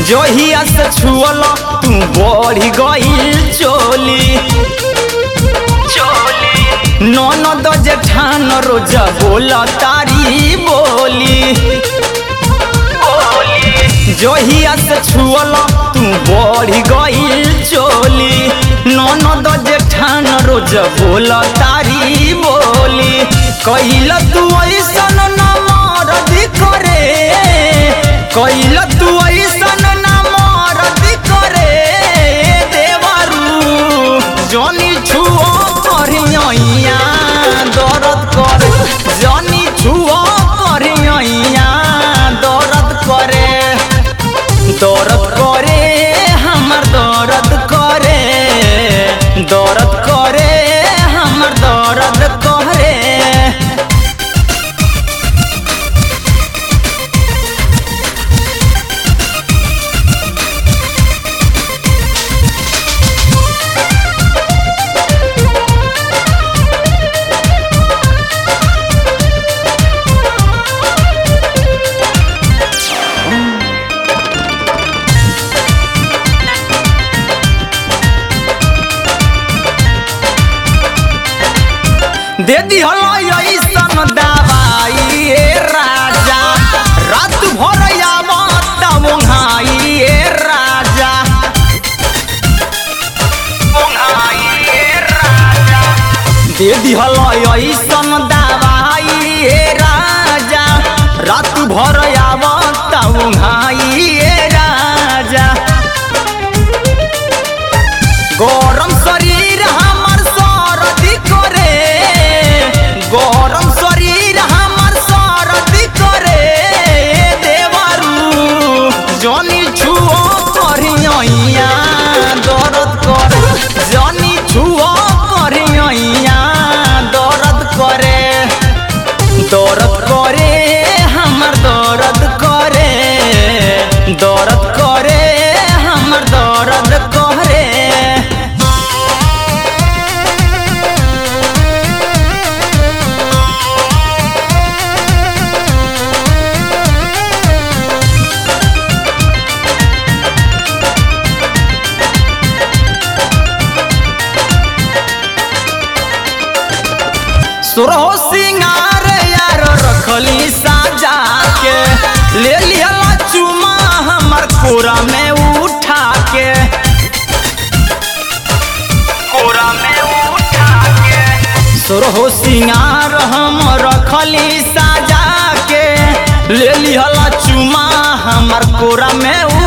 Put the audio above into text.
जहिया से छुअल तू बढ़ी गईल चोली चोली ननद जेठान रोज बोल तारी बोली जहिया से छुअल तू बढ़ी गईल चोली ननद जेठान रोज बोल तारी बोली कहिल तू ऐसन न मरद करे कहिल तू ऐसन न मरद करे देवरू जनी छुओ करिया दर्द करे जनी छुओ करिया दर्द करे दर्द करे हमर दर्द करे दर्द करे हमर दर्द करे दे दिहल ऐसन दवाई ए राजा रात भर आवत मुंहाई ए राजा मुंहाई ए राजा दे दिहल ऐसन दवाई ए राजा रात भर आवत मुंहाई ए राजा गरम शरीर हमर सरदी करे गरम शरीर हमर सरदी करे देवरू जनी छुओ करिया दर्द करे जनी छुओ करिया दर्द करे दर्द करे हमर दर्द करे दर्द करे हमर दर्द करे सुरहो सिंगार यार रखली साजा के ले लिहला चुमा हमर कोरा में उठा के कोरा में उठा के सुरहो सिंगार हम रखली साजा के ले लिहला चुमा हमर कोरा में